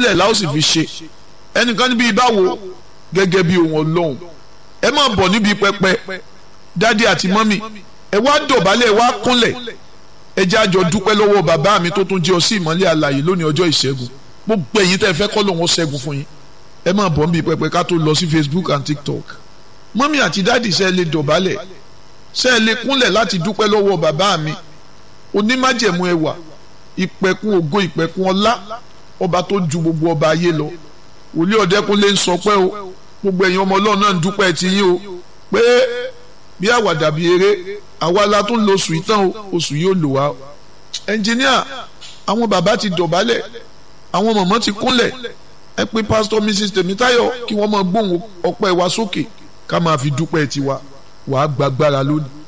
sílẹ̀ la ó sì fi ṣe ẹnìkan níbi ìbáwo gẹ́gẹ́ bí ohun ọlọ́run ẹ máa bọ̀ níbi pẹpẹ dádì àti mọ́mì ẹ wá dọ̀bálẹ̀ ẹ wá kúnlẹ̀ ẹ jẹ́ àjọ dúpẹ́ lọ́wọ́ bàbá mi tó tún jẹ́ ọ sí ìmọ́lẹ̀ àlàyé lónìí ọjọ́ ìṣẹ́gun gbogbo ẹ̀yin tẹ́ ẹ fẹ́ kọ́ lòun ó ṣẹ́gun fún yín ẹ máa bọ̀ níbi pẹpẹ ká tó lọ sí Facebook and TikTok mọ́mì àti dádì ṣe é lè dọ̀bálẹ̀ ṣe é lè kúnlẹ̀ láti dúpẹ́ lọ́wọ́ bàbá mi onímájẹ̀mú ẹwà ìpẹ̀kun ògo ìpẹ̀kun ọlá ọba tó ju gbogbo ọba ayé lọ wòlíì ọ̀dẹ́kunlé ń sọ pé o gbogbo ẹ̀yin ọmọ ọlọ́run náà ń dúpẹ́ ti yín o pé bí àwàdà bí eré àwa la tún lo oṣù yìí tán o oṣù yìí ò lò wá o ẹnjìníà àwọn bàbá ti dọ̀bálẹ̀ àwọn mọ̀mọ́ ti kúnlẹ̀ ẹ pé pásítọ̀ mrs tèmítáyọ̀ kí wọ́n máa gbóhùn ọpẹ́ wa sókè ká máa fi dúpẹ́ tiwa wàá gbàgbára lónìí